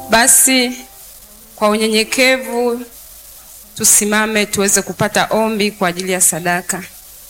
Basi kwa unyenyekevu tusimame tuweze kupata ombi kwa ajili ya sadaka.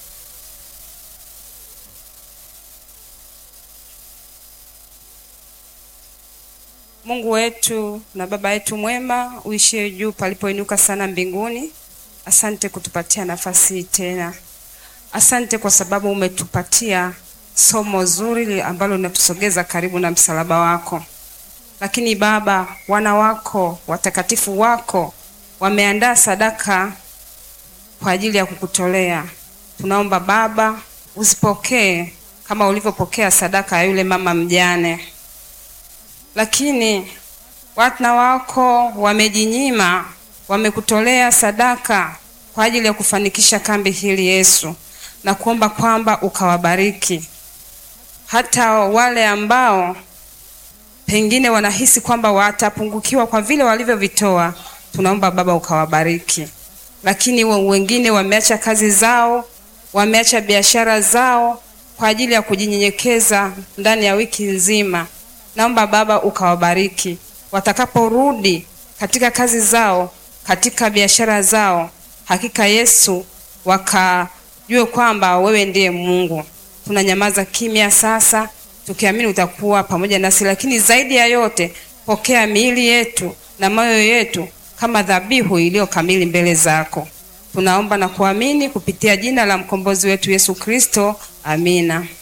Mungu wetu na Baba yetu mwema, uishie juu palipoinuka sana mbinguni, asante kutupatia nafasi hii tena. Asante kwa sababu umetupatia somo zuri ambalo linatusogeza karibu na msalaba wako. Lakini Baba, wana wako watakatifu wako wameandaa sadaka kwa ajili ya kukutolea. Tunaomba Baba uzipokee kama ulivyopokea sadaka ya yule mama mjane. Lakini wana wako wamejinyima, wamekutolea sadaka kwa ajili ya kufanikisha kambi hili Yesu, na kuomba kwamba ukawabariki hata wale ambao pengine wanahisi kwamba watapungukiwa kwa vile walivyovitoa. Tunaomba Baba ukawabariki, lakini wengine wameacha kazi zao, wameacha biashara zao kwa ajili ya kujinyenyekeza ndani ya wiki nzima. Naomba Baba ukawabariki watakaporudi katika kazi zao, katika biashara zao, hakika Yesu wakajue kwamba wewe ndiye Mungu. Tunanyamaza kimya sasa tukiamini utakuwa pamoja nasi, lakini zaidi ya yote, pokea miili yetu na moyo yetu kama dhabihu iliyo kamili mbele zako. Tunaomba na kuamini kupitia jina la mkombozi wetu Yesu Kristo, amina.